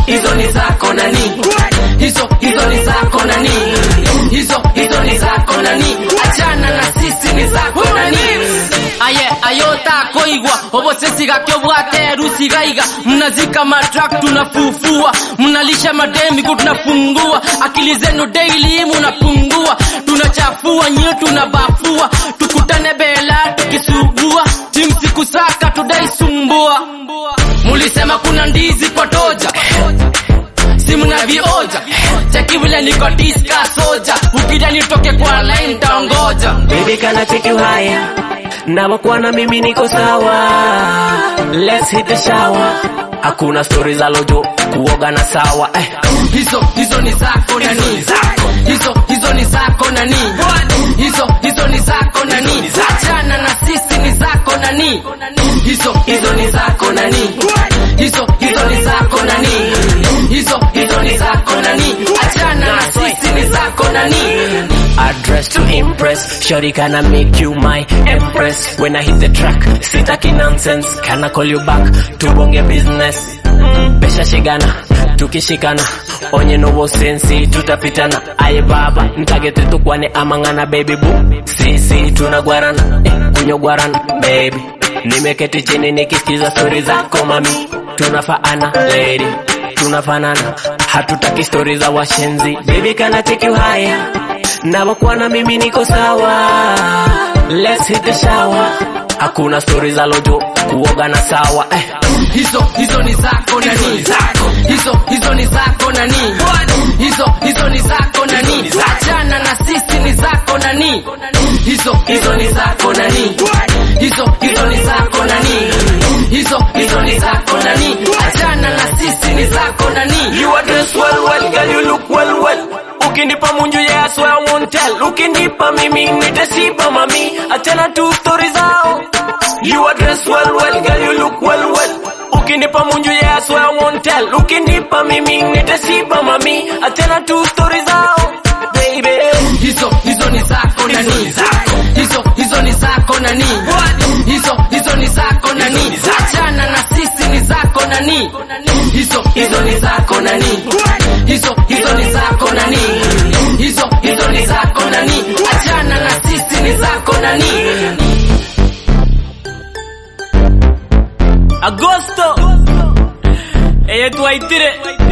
hizo ni zako nani hizo hizo ni zako nani hizo hizo ni zako nani achana na sisi ni zako nani aye ayota koigwa obosesiga kyobwate rusigaiga mnazika matrak tunafufua mnalisha mademiku tunafungua akili zenu daily munapungua tunachafua nyie tunabafua tukutane bela tukisugua timsikusaka tudaisumbua mulisema kuna ndizi kwa toja simu na vioja cheki vile niko diska soja ukija nitoke kwa line taongoja Baby kana take you higher na kwa na mimi niko sawa Let's hit the shower Hakuna story za lojo kuoga na sawa eh. hizo hizo ni zako nani hizo hizo ni zako nani hizo hizo ni zako nani achana na sisi ni zako nani hizo hizo ni zako nani hizo hizo ni zako nani hizo hizo ni zako nani achana na sisi ni zako nani Address to impress Shorty can I make you my empress When I hit the track Sitaki nonsense Can I call you back Tubonge business Pesha shigana Tukishikana Onye novo sensi Tutapitana Aye baba Ntagete tukwane amangana baby boo Sisi tunagwarana eh, Kunyogwarana baby Nimeketi chini nikisikiza stori zako mami Tunafaana lady Tunafanana Hatutaki stori za washenzi Baby can I take you higher Navakuwa na mimi niko sawa Let's hit the shower Hakuna stori za lojo kuoga na sawa eh. hizo hizo ni zako nani hizo hizo ni zako nani hizo hizo ni zako nani achana na sisi ni zako nani hizo hizo ni zako nani hizo hizo ni zako nani hizo hizo ni zako nani achana na sisi ni zako nani You are dressed well well girl you look well well Ukinipa munju yeah I swear I won't tell Ukinipa mimi nitasipa mami Achana tu story zao You are dressed well well girl you look well well Ukinipa munju yeah I swear I won't tell Ukinipa mimi nitasipa mami Achana tu story zao Baby hizo hizo ni zako nani hizo hizo ni zako nani hizo hizo ni zako nani achana na sisi ni zako nani hizo hizo ni zako nani hizo hizo ni zako nani hizo hizo ni zako nani achana na sisi ni zako nani Agosto Eye tuwaitire